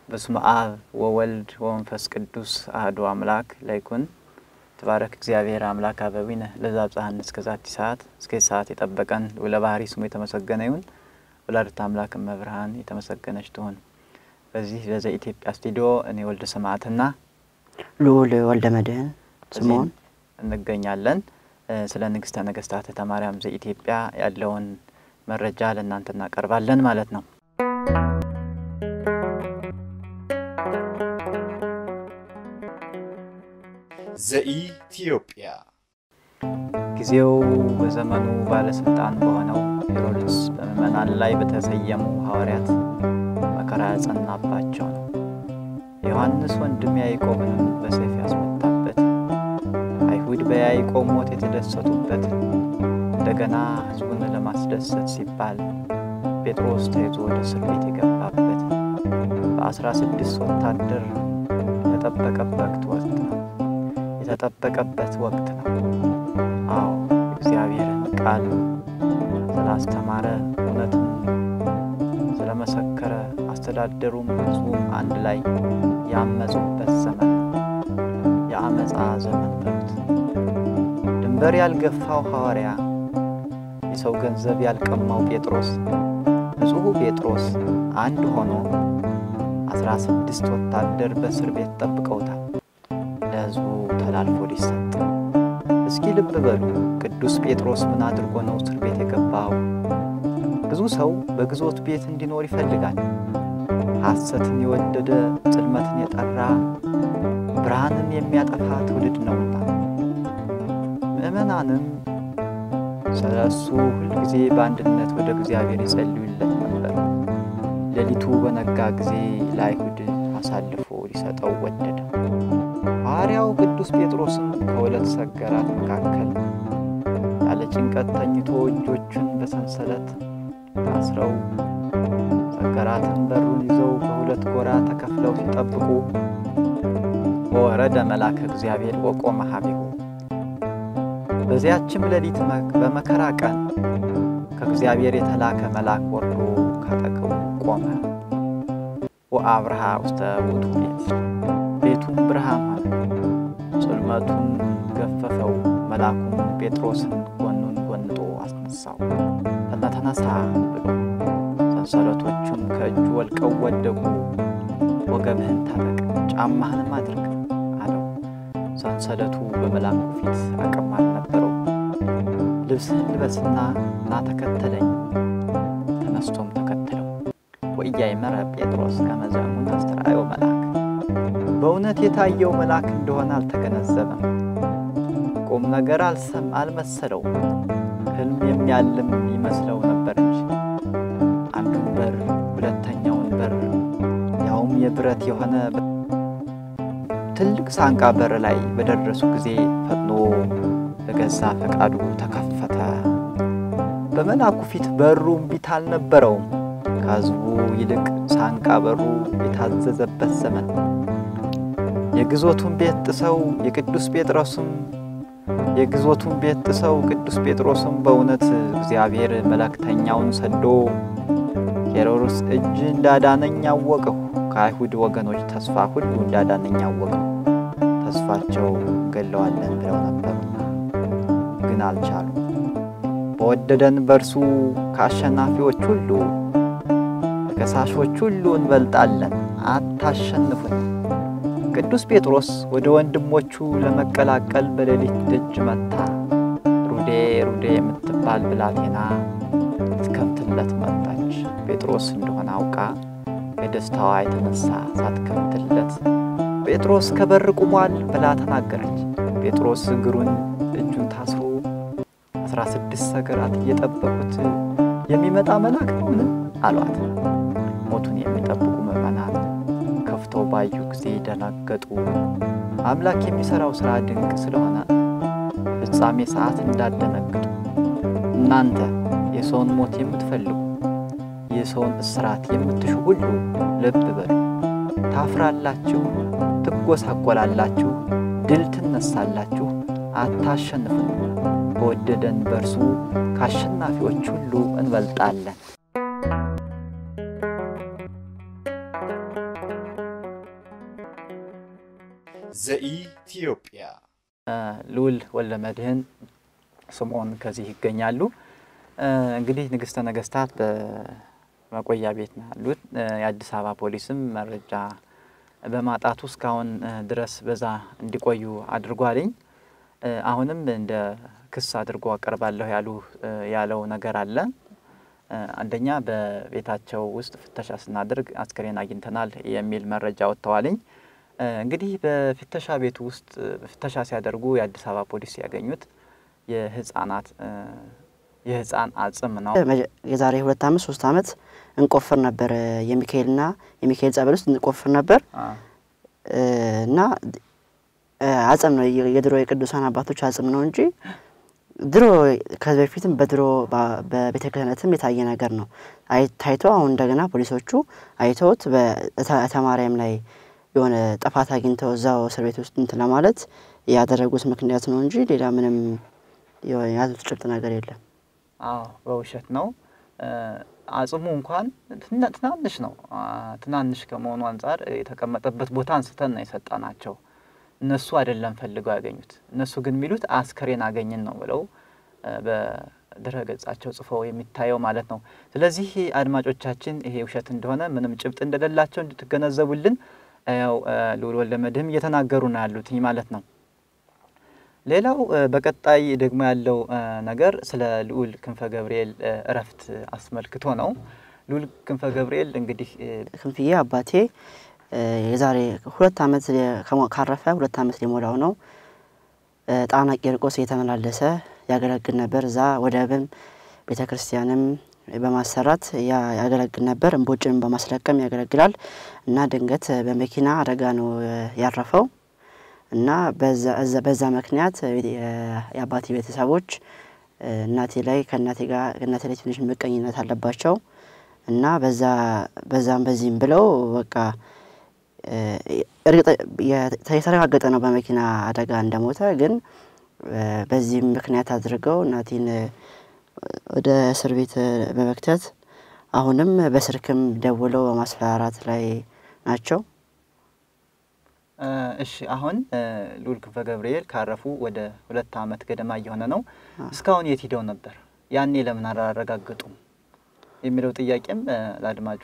በስመ አብ ወወልድ ወመንፈስ ቅዱስ አህዱ አምላክ ለይኩን ተባረክ እግዚአብሔር አምላክ አበዊነ ለዛብጽሐን እስከ ዛቲ ሰዓት እስከ ሰዓት የጠበቀን ለባህሪ ስሙ የተመሰገነ ይሁን። ወላዲተ አምላክ እመብርሃን የተመሰገነች ትሁን። በዚህ በዘ ኢትዮጵያ ስቱዲዮ እኔ ወልደ ሰማዕትና ልዑል ወልደ መድኅን ስምዖን እንገኛለን። ስለ ንግሥተ ነገሥታት ተማርያም ዘኢትዮጵያ ያለውን መረጃ ለእናንተ እናቀርባለን ማለት ነው። ዘኢትዮጵያ ጊዜው በዘመኑ ባለስልጣን በሆነው ሄሮድስ በምዕመናን ላይ በተሰየሙ ሐዋርያት መከራ ያጸናባቸው ነው። የዮሐንስ ወንድም ያዕቆብንም በሰይፍ ያስመታበት፣ አይሁድ በያዕቆብ ሞት የተደሰቱበት፣ እንደገና ሕዝቡን ለማስደሰት ሲባል ጴጥሮስ ተይዞ ወደ እስር ቤት የገባበት በአስራ ስድስት ወታደር የተጠበቀበት ወቅት ነው የተጠበቀበት ወቅት ነው። አዎ እግዚአብሔርን ቃል ስላስተማረ እውነትን ስለመሰከረ አስተዳደሩም ሕዝቡም አንድ ላይ ያመፁበት ዘመን የአመፃ ዘመን በሉት። ድንበር ያልገፋው ሐዋርያ የሰው ገንዘብ ያልቀማው ጴጥሮስ ንጹሑ ጴጥሮስ አንድ ሆኖ አስራ ስድስት ወታደር በእስር ቤት ጠብቀውታል ለሕዝቡ ተላልፎ ሊሰጥ። እስኪ ልብ በሉ፣ ቅዱስ ጴጥሮስ ምን አድርጎ ነው እስር ቤት የገባው? ብዙ ሰው በግዞት ቤት እንዲኖር ይፈልጋል። ሐሰትን የወደደ ጽልመትን የጠራ ብርሃንን የሚያጠፋ ትውልድ ነውና ምእመናንም ስለ እሱ ሁልጊዜ በአንድነት ወደ እግዚአብሔር ይጸልዩለት ነበር። ሌሊቱ በነጋ ጊዜ ለአይሁድ አሳልፎ ሊሰጠው ወደደ። ሐዋርያው ቅዱስ ጴጥሮስም ከሁለት ሰገራት መካከል ያለ ጭንቀት ተኝቶ እጆቹን በሰንሰለት ታስረው ሰገራትን በሩን ይዘው በሁለት ጎራ ተከፍለው ሲጠብቁ ወረደ መልአከ እግዚአብሔር ወቆመ ኀቤሁ። በዚያችም ሌሊት በመከራ ቀን ከእግዚአብሔር የተላከ መልአክ ወርዶ ካጠገቡ ቆመ። ወአብርሃ ውስተ ውእቱ ቤት ቤቱም ብርሃን ሆነ፣ ጽልመቱን ገፈፈው። መልአኩም ጴጥሮስን ጎኑን ጎንጦ አስነሳው። ተነሳ ብሎ ሰንሰለቶቹም ከእጁ ወልቀው ወደቁ። ወገብህን ታጠቅ፣ ጫማህንም አድርግ አለው። ሰንሰለቱ በመልአኩ ፊት አቅም አልነበረው። ልብስህን ልበስና ና ተከተለኝ። ተነስቶም ተከተለው። ወኢያእመረ ጴጥሮስ ከመ ዘእሙነ አስተርአዮ መልአክ በእውነት የታየው መልአክ እንደሆነ አልተገነዘበም። ቁም ነገር አልሰም አልመሰለው። ሕልም የሚያልም ይመስለው ነበር እንጂ አንዱን በር ሁለተኛውን በር ያውም የብረት የሆነ ትልቅ ሳንቃ በር ላይ በደረሱ ጊዜ ፈጥኖ በገዛ ፈቃዱ ተከፈተ። በመልአኩ ፊት በሩ እምቢታ አልነበረውም። ከሕዝቡ ይልቅ ሳንቃ በሩ የታዘዘበት ዘመን የግዞቱን ቤት ጥሰው የቅዱስ ጴጥሮስም የግዞቱን ቤት ጥሰው ቅዱስ ጴጥሮስም በእውነት እግዚአብሔር መልእክተኛውን ሰዶ ሄሮድስ እጅ እንዳዳነኝ አወቅሁ፣ ከአይሁድ ወገኖች ተስፋ ሁሉ እንዳዳነኝ አወቅሁ። ተስፋቸው እንገለዋለን ብለው ነበሩና ግን አልቻሉ። በወደደን በእርሱ ከአሸናፊዎች ሁሉ ከከሳሾች ሁሉ እንበልጣለን፣ አታሸንፉን። ቅዱስ ጴጥሮስ ወደ ወንድሞቹ ለመቀላቀል በሌሊት ደጅ መታ። ሩዴ ሩዴ የምትባል ብላቴና ልትከፍትለት መጣች። ጴጥሮስ እንደሆነ አውቃ የደስታዋ የተነሳ ሳትከፍትለት ጴጥሮስ ከበር ቁሟል ብላ ተናገረች። ጴጥሮስ እግሩን እጁን ታስሮ አስራ ስድስት ሰገራት እየጠበቁት የሚመጣ መልአክ ነውን አሏት። ሞቱን የሚጠብቁ ምዕመናን ከፍተው ባዩ ጊዜ ደነገጡ። አምላክ የሚሠራው ሥራ ድንቅ ስለሆነ ፍጻሜ ሰዓት እንዳደነግጡ። እናንተ የሰውን ሞት የምትፈልጉ የሰውን እስራት የምትሹ ሁሉ ልብ በሉ። ታፍራላችሁ፣ ትጎሳቆላላችሁ፣ ድል ትነሳላችሁ፣ አታሸንፉም። በወደደን በእርሱ ከአሸናፊዎች ሁሉ እንበልጣለን። ዘኢትዮጵያ ልዑል ወልደ መድኅን ስምዖን ከዚህ ይገኛሉ። እንግዲህ ንግሥተ ነገሥታት በመቆያ ቤት ነው ያሉት። የአዲስ አበባ ፖሊስም መረጃ በማጣቱ እስካሁን ድረስ በዛ እንዲቆዩ አድርጓልኝ። አሁንም እንደ ክስ አድርጎ አቀርባለሁ ያሉ ያለው ነገር አለ። አንደኛ በቤታቸው ውስጥ ፍተሻ ስናደርግ አስክሬን አግኝተናል የሚል መረጃ ወጥተዋልኝ። እንግዲህ በፍተሻ ቤቱ ውስጥ ፍተሻ ሲያደርጉ የአዲስ አበባ ፖሊስ ያገኙት የህፃናት የህፃን አጽም ነው። የዛሬ ሁለት ዓመት ሶስት ዓመት እንቆፍር ነበር የሚካኤልና የሚካኤል ጸበል ውስጥ እንቆፍር ነበር እና አጽም ነው የድሮ የቅዱሳን አባቶች አጽም ነው እንጂ ድሮ ከዚህ በፊትም በድሮ በቤተ ክህነትም የታየ ነገር ነው ታይቶ አሁን እንደገና ፖሊሶቹ አይተውት በተማሪያም ላይ የሆነ ጥፋት አግኝተው እዛው እስር ቤት ውስጥ እንትን ለማለት ያደረጉት ምክንያት ነው እንጂ ሌላ ምንም የያዙት ጭብጥ ነገር የለም። አዎ በውሸት ነው። አጽሙ እንኳን ትናንሽ ነው። ትናንሽ ከመሆኑ አንጻር የተቀመጠበት ቦታ አንስተን ነው የሰጠናቸው። እነሱ አይደለም ፈልገው ያገኙት። እነሱ ግን የሚሉት አስከሬን አገኝን ነው ብለው በድረ ገጻቸው ጽፈው የሚታየው ማለት ነው። ስለዚህ አድማጮቻችን ይሄ ውሸት እንደሆነ ምንም ጭብጥ እንደሌላቸው እንድትገነዘቡልን ያው ልዑል ወልደ መድኅን እየተናገሩ ነው ያሉት ማለት ነው። ሌላው በቀጣይ ደግሞ ያለው ነገር ስለ ልዑል ክንፈ ገብርኤል እረፍት አስመልክቶ ነው። ልዑል ክንፈ ገብርኤል እንግዲህ ክንፍዬ አባቴ የዛሬ ሁለት ዓመት ካረፈ ሁለት ዓመት ሊሞላው ነው። ጣና ቂርቆስ እየተመላለሰ ያገለግል ነበር። እዛ ወደብም ቤተ ክርስቲያንም በማሰራት ያገለግል ነበር። እምቦጭንም በማስለቀም ያገለግላል እና ድንገት በመኪና አደጋ ነው ያረፈው እና በዛ ምክንያት የአባቴ ቤተሰቦች እናቴ ላይ ከእናቴ ጋር ከእናቴ ላይ ትንሽ ምቀኝነት አለባቸው እና በዛ በዛም በዚህም ብለው በቃ የተረጋገጠ ነው በመኪና አደጋ እንደሞተ። ግን በዚህም ምክንያት አድርገው እናቴን ወደ እስር ቤት በመክተት አሁንም በስልክም ደውለው በማስፈራራት ላይ ናቸው። እሺ አሁን ልዑል ክንፈ ገብርኤል ካረፉ ወደ ሁለት ዓመት ገደማ እየሆነ ነው። እስካሁን የት ሂደው ነበር? ያኔ ለምን አላረጋገጡም? የሚለው ጥያቄም ለአድማጩ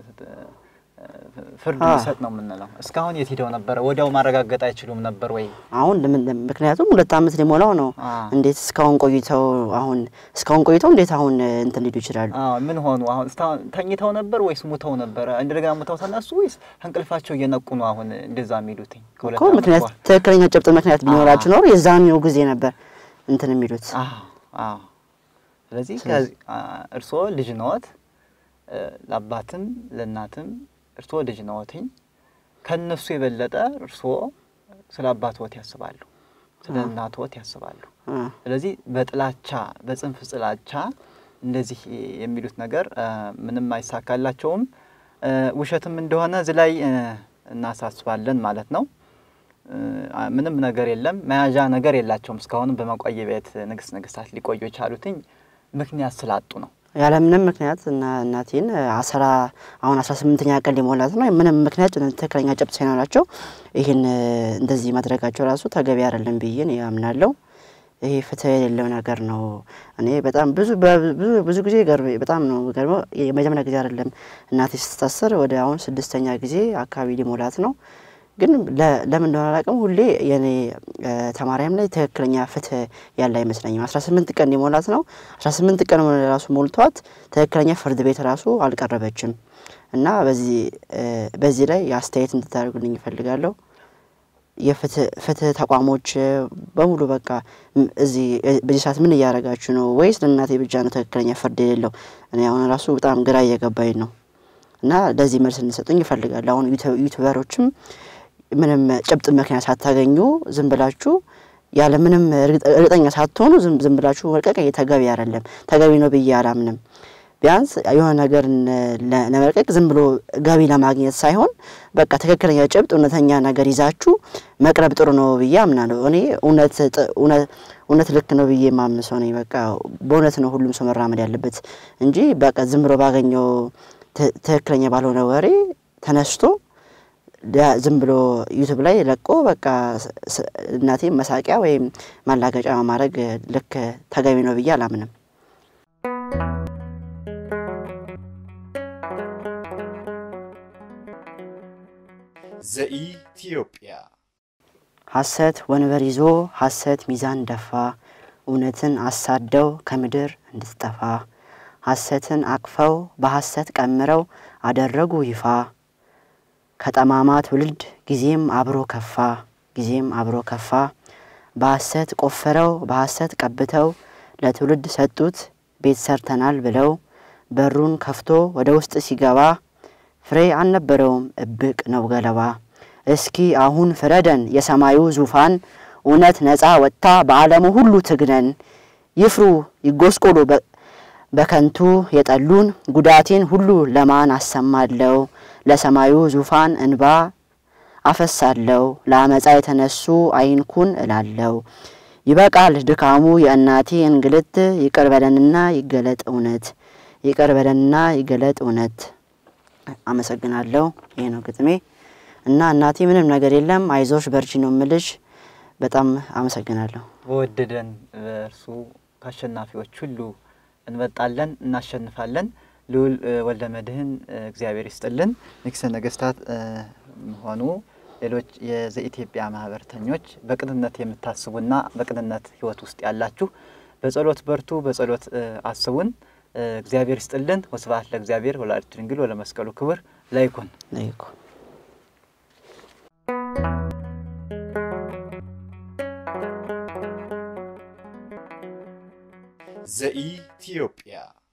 ፍርድ ሊሰጥ ነው የምንለው። እስካሁን የት ሂደው ነበረ? ወዲያው ማረጋገጥ አይችሉም ነበር ወይ? አሁን ምክንያቱም ሁለት ዓመት ሊሞላው ነው። እንዴት እስካሁን ቆይተው አሁን እስካሁን ቆይተው እንዴት አሁን እንትን ሊሉ ይችላሉ? ምን ሆኑ? አሁን ተኝተው ነበር ወይስ ሙተው ነበረ? እንደገና ሙተው ተነሱ ወይስ እንቅልፋቸው እየነቁ ነው አሁን እንደዛ የሚሉትኝ? እኮ ምክንያት ትክክለኛ ጭብጥ ምክንያት ቢኖራችሁ ኖሮ የዛኔው ጊዜ ነበር እንትን የሚሉት። ስለዚህ እርስዎ ልጅ ነዎት፣ ለአባትም ለእናትም እርስዎ ልጅ ነዎትኝ። ከእነሱ የበለጠ እርስዎ ስለ አባትዎት ያስባሉ፣ ስለ እናትዎት ያስባሉ። ስለዚህ በጥላቻ በጽንፍ ጥላቻ እንደዚህ የሚሉት ነገር ምንም አይሳካላቸውም። ውሸትም እንደሆነ እዚህ ላይ እናሳስባለን ማለት ነው። ምንም ነገር የለም፣ መያዣ ነገር የላቸውም። እስካሁንም በመቆየ ቤት ንግስት ነገስታት ሊቆዩ የቻሉትኝ ምክንያት ስላጡ ነው። ያለምንም ምክንያት እና እናቴን አስራ አሁን አስራ ስምንተኛ ቀን ሊሞላት ነው። ምንም ምክንያት ትክክለኛ ጨብጥ ሳይኖራቸው ይህን እንደዚህ ማድረጋቸው ራሱ ተገቢ አይደለም ብዬ ያምናለው። ይሄ ፍትህ የሌለው ነገር ነው። እኔ በጣም ብዙ ብዙ ጊዜ በጣም ነው ገርመው የመጀመሪያ ጊዜ አይደለም እናቴ ስትታሰር ወደ አሁን ስድስተኛ ጊዜ አካባቢ ሊሞላት ነው። ግን ለምን እንደሆነ አላውቅም። ሁሌ የኔ ተማሪያም ላይ ትክክለኛ ፍትህ ያለ አይመስለኝም። አስራ ስምንት ቀን ሊሞላት ነው። አስራ ስምንት ቀን ራሱ ሞልቷት ትክክለኛ ፍርድ ቤት ራሱ አልቀረበችም እና በዚህ በዚህ ላይ አስተያየት እንድታደርጉልኝ ይፈልጋለሁ። የፍትህ ተቋሞች በሙሉ በቃ እዚህ በዚህ ሰዓት ምን እያደረጋችሁ ነው? ወይስ ለእናቴ ብቻ ነው ትክክለኛ ፍርድ የሌለው? እኔ አሁን ራሱ በጣም ግራ እየገባኝ ነው እና ለዚህ መልስ እንሰጡኝ ይፈልጋል። አሁን ዩቱበሮችም ምንም ጭብጥ ምክንያት ሳታገኙ ዝም ብላችሁ ያለ ምንም እርግጠኛ ሳትሆኑ ዝም ብላችሁ መልቀቅ ተገቢ አይደለም። ተገቢ ነው ብዬ አላምንም። ቢያንስ የሆነ ነገር ለመልቀቅ ዝም ብሎ ገቢ ለማግኘት ሳይሆን በቃ ትክክለኛ ጭብጥ እውነተኛ ነገር ይዛችሁ መቅረብ ጥሩ ነው ብዬ አምናለሁ። እኔ እውነት ልክ ነው ብዬ የማምን ሰው ነኝ። በቃ በእውነት ነው ሁሉም ሰው መራመድ ያለበት እንጂ በቃ ዝም ብሎ ባገኘው ትክክለኛ ባልሆነ ወሬ ተነስቶ ዳ- ዝም ብሎ ዩቱብ ላይ ለቆ በቃ ስ- ስ- እናቴ መሳቂያ ወይም ማላገጫ ማድረግ ልክ ተገቢ ነው ብዬ አላምንም። ዘኢትዮጵያ ሐሰት ወንበር ይዞ ሐሰት ሚዛን ደፋ፣ እውነትን አሳደው ከምድር እንድትጠፋ። ሐሰትን አቅፈው በሐሰት ቀምረው አደረጉ ይፋ። ከጠማማ ትውልድ ጊዜም አብሮ ከፋ፣ ጊዜም አብሮ ከፋ። በሐሰት ቆፍረው በሐሰት ቀብተው ለትውልድ ሰጡት ቤት ሰርተናል ብለው። በሩን ከፍቶ ወደ ውስጥ ሲገባ ፍሬ አልነበረውም እብቅ ነው ገለባ። እስኪ አሁን ፍረደን የሰማዩ ዙፋን እውነት ነፃ ወጥታ በዓለሙ ሁሉ ትግነን። ይፍሩ ይጎስቆሉ በ- በከንቱ የጠሉን ጉዳቴን ሁሉ ለማን አሰማለው? ለሰማዩ ዙፋን እንባ አፈሳለው ለአመፃ የተነሱ አይንኩን እላለው። ይበቃል ድካሙ የእናቴ እንግልት ይቅር በለንና ይገለጥ እውነት ይቅር በለንና ይገለጥ እውነት። አመሰግናለሁ። ይሄ ነው ግጥሜ እና እናቴ ምንም ነገር የለም አይዞሽ በርቺ ነው ምልሽ። በጣም አመሰግናለሁ። በወደደን በእርሱ ከአሸናፊዎች ሁሉ እንበልጣለን፣ እናሸንፋለን። ልዑል እ፣ ወልደ መድኅን እ፣ እግዚአብሔር ይስጥልን። ንግሥተ ነገሥታት እ፣ ሆኑ ሌሎች የዘኢትዮጵያ ማህበርተኞች በቅንነት የምታስቡና በቅንነት ሕይወት ውስጥ ያላችሁ በጸሎት በርቱ፣ በጸሎት እ፣ አስቡን። እ፣ እግዚአብሔር ይስጥልን። ወስብሐት ለእግዚአብሔር ወለወላዲቱ ድንግል ወለመስቀሉ ክቡር ለይኩን። ለይኩ ዘኢትዮጵያ